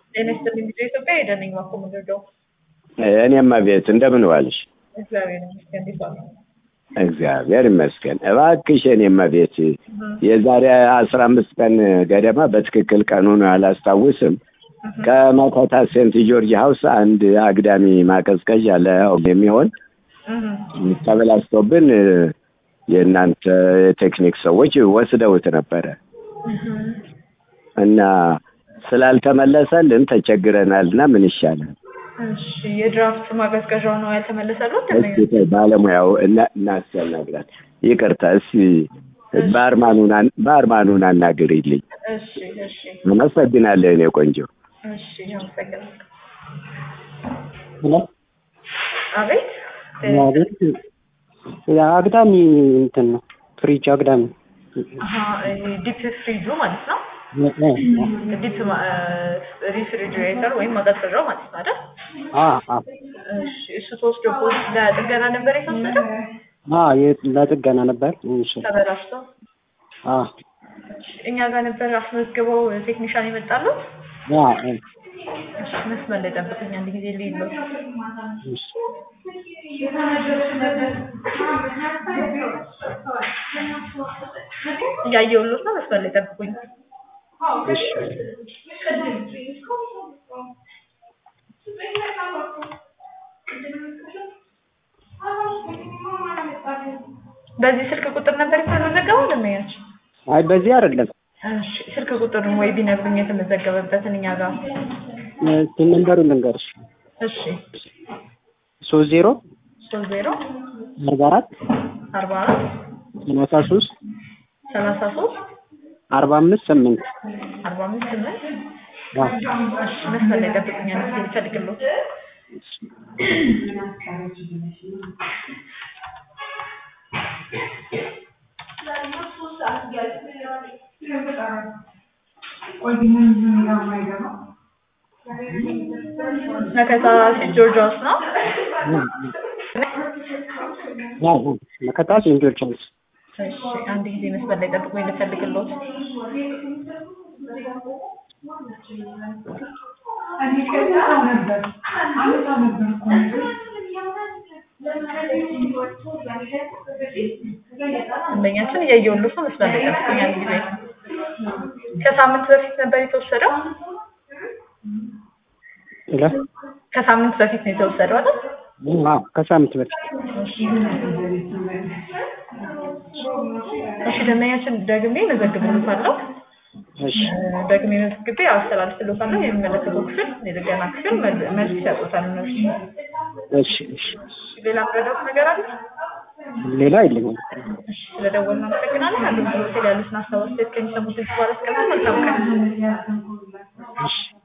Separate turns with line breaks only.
ጤና ይስጥልኝ ጊዜ ኢትዮጵያ ሄደን ነኝ ማኮ ምንድነው
እኔማ ቤት እንደምን ዋልሽ?
እግዚአብሔር ይመስገን እንዴት ዋሉ?
እግዚአብሔር ይመስገን። እባክሽ እኔማ ቤት የዛሬ አስራ አምስት ቀን ገደማ በትክክል ቀኑን አላስታውስም ከመኮታ ሴንት ጆርጅ ሀውስ አንድ አግዳሚ ማቀዝቀዣ ለው የሚሆን ተበላሽቶብን የእናንተ የቴክኒክ ሰዎች ወስደውት ነበረ እና ስላልተመለሰልን ተቸግረናል እና ምን ይሻላል?
እሺ የድራፍት ማቀዝቀዣው ነው ያልተመለሰሉት?
እስኪ ባለሙያው እና- እናስያናግራት። ይቅርታ እስኪ ባርማኑን አን- ባርማኑን አናግሪልኝ።
እሺ እሺ
አመሰግናለሁ የኔ ቆንጆ።
እሺ አመሰግናለሁ።
ሄሎ
አቤት
አቤት አግዳሚ እንትን ነው ፍሪጅ አግዳሚ
አሀ ዲፕ ፍሪጁ ማለት ነው። ዲፕ ሪፍሪጅሬተር ወይም ማቀዝቀዣው ማለት ነው አይደል?
አ አ
እሺ እሱ ተወስዶ ፖስት ለጥገና ነበር የተወሰደው
አ የ- ለጥገና ነበር እሺ
ተበላሽቶ
አ
እኛ ጋር ነበር አስመዝግበው ቴክኒሻን የመጣሉት።
አ
እሺ መስመር ላይ ጠብቁኝ አንድ ጊዜ ልይለው።
እሺ
እያየሁሎት ነው። መስመር ላይ ጠብቁኝ።
እሺ
በዚህ ስልክ ቁጥር ነበር የተመዘገበው ለማያች
አይ በዚህ አይደለም
እሺ ስልክ ቁጥሩን ወይ ቢነግሩኝ የተመዘገበበትን እኛ ጋር
እ ነምበሩን ልንገርሽ
እሺ
ሶስት ዜሮ
ሶስት ዜሮ
አርባ አራት
አርባ አራት
ሰላሳ ሶስት
ሰላሳ ሶስት
አርባ አምስት ስምንት
አርባ አምስት ስምንት
አ
እሺ መስመር ላይ ጠብቁኝ አንድ ጊዜ ልፈልግሎት መከታ ሴንት ጆርጅ ሃውስ ነው
አ አ መከታ ሴንት ጆርጅ ሃውስ
እሺ አንድ ጊዜ መስመር ላይ ጠብቁኝ ልፈልግሎት ደንበኛችን እያየሁሎት ነው። መስመር ላይ ጠብቁኝ አንድ ጊዜ ከሳምንት በፊት ነበር የተወሰደው
ሄሎ
ከሳምንት በፊት ነው የተወሰደው አይደል?
አ ከሳምንት በፊት
እሺ ደንበኛችን ደግሜ መዘግብሎታለሁ።
እሺ
ደግሜ መዝግቤ አስተላልፍሎታለሁ። የሚመለከተው ክፍል የጥገና ክፍል መል- መልስ ይሰጡታል እነሱ።
እሺ እሺ
ሌላ ምረዳት ነገር አለ?
ሌላ የለኝም
እሺ ስለደወልን አመሰግናለን። አንዱ ሆቴል ያሉትን አስተዋጽኦ ከሚሰሙት በኋላ እስከ መልካም ቀን።
እሺ